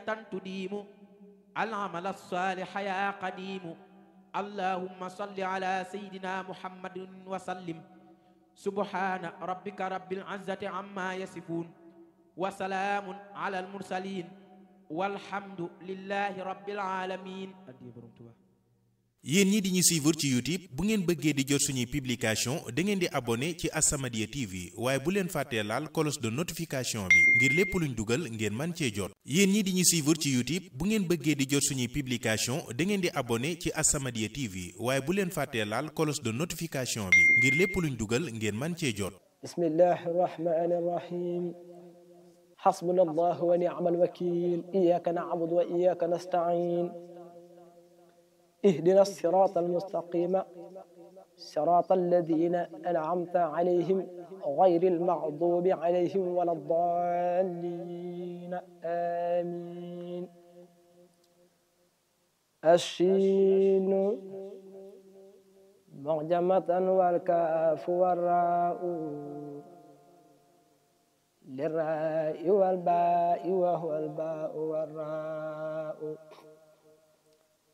تديم العمل الصالح يا قديم اللهم صل على سيدنا محمد وسلم سبحان ربك رب العزة عما يصفون وسلام على المرسلين والحمد لله رب العالمين yéen ñi di ñu suivre ci YouTube bu ngeen bëggee di jot suñuy publication da ngeen di abonné ci As-Samadiyya TV waaye bu leen fàttee laal cloche de notification bi ngir lépp luñ dugal ngeen man cee jot yéen ñi di ñu suivre ci YouTube bu ngeen bëggee di jot suñuy publication da ngeen di abonné ci As-Samadiyya TV waaye bu leen fàttee laal cloche de notification bi ngir lépp luñ dugal ngeen man cee jot bismillahi rahmani rahim xasbuna allah wa ni'mal wakil iyaka na'budu wa iyaka nasta'in اهدنا الصراط المستقيم صراط الذين أنعمت عليهم غير المغضوب عليهم ولا الضالين آمين الشين معجمة والكاف والراء للراء والباء وهو الباء والراء